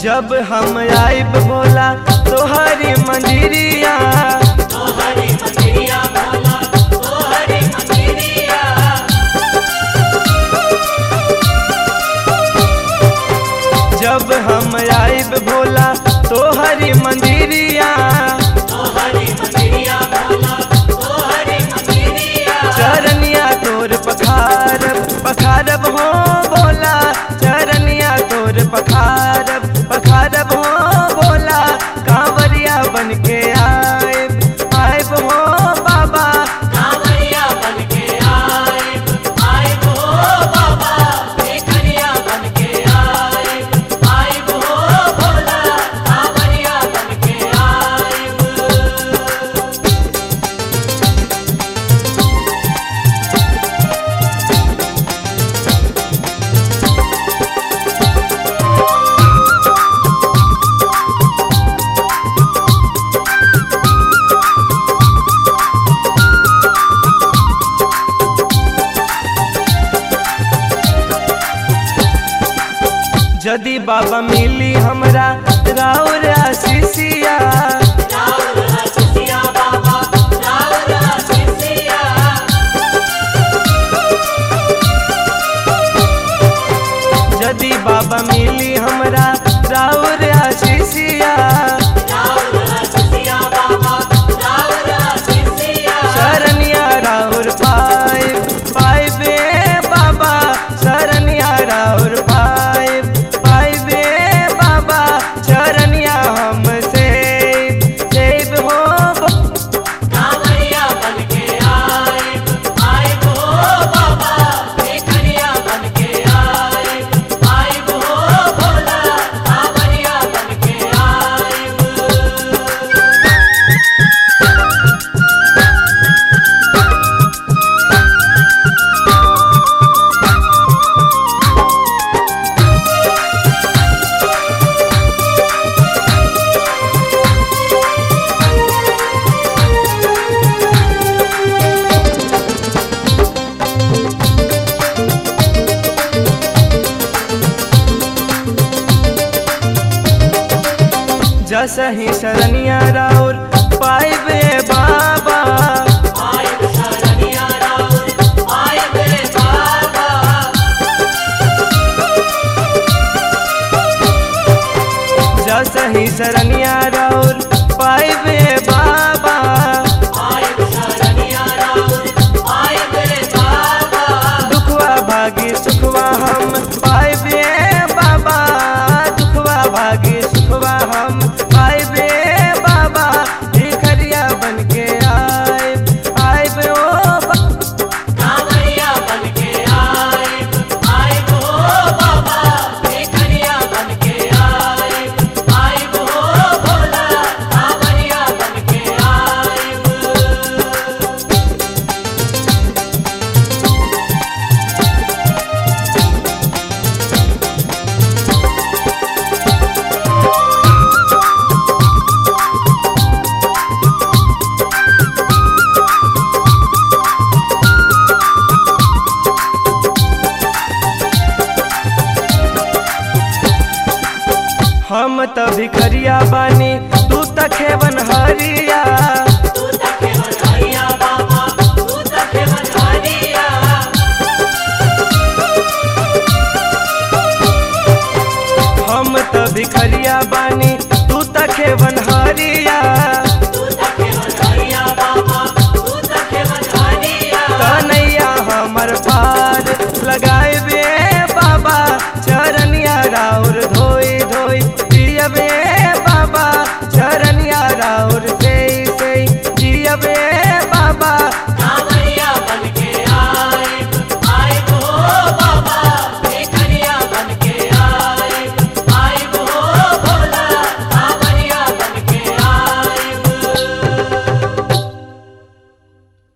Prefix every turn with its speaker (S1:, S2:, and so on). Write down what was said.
S1: जब हम आइब भोला तोहरी मंदिरिया
S2: तोहरी मंदिरिया भोला तोहरी मंदिरिया
S1: जब हम आइब भोला तोहरी मंदिरिया
S2: तोहरी मंदिरिया भोला तोहरी मंदिरिया
S1: चरनिया तोर पखारब पखारब हो भोला चरनिया तोर पखारब पखारब हो भोला कांवरिया बन के आइब आइब हो बाबा
S2: कांवरिया बनके आए आए हो बाबा भिखरिया बनके आए आए हो भोला कांवरिया बनके आए
S1: यदि बाबा मिली हमरा राउर आशीषिया
S2: राउर हसिया बाबा राउर हसिया
S1: यदि बाबा मिली हमरा राउर आशीषिया
S2: राउर हसिया बाबा राउर हसिया
S1: शरनिया राउर पाइब पाइबे बाबा शरनिया राउर पाइब पाइबे बाबा शरनिया हमसे सेब हो
S2: कांवरिया बनके आए आए हो बाबा भिखरिया बनके आए आए हो भोला कांवरिया बनके आए
S1: जस ही शरनिया राउर पाइबे बाबा
S2: आए शरणिया राउर आए बे बाबा
S1: जस ही शरनिया राउर पाइबे बाबा
S2: आए शरणिया राउर आए बे बाबा
S1: दुखवा भागी सुखवा हम पाइबे बाबा दुखवा भागी सुखवा हम पाइबे बाबा भिखरिया बन के आइब आइब ओ बा-
S2: कांवरिया बनके आए आए हो बाबा भिखरिया बनके आए आए हो भोला कांवरिया बनके आए
S1: हम त भिखरिया बानी तू त खेवन हरिया
S2: तू तके बधाइया बाबा तू तके बधाइया
S1: हम त भिखरिया बानी तू त खेवन हरिया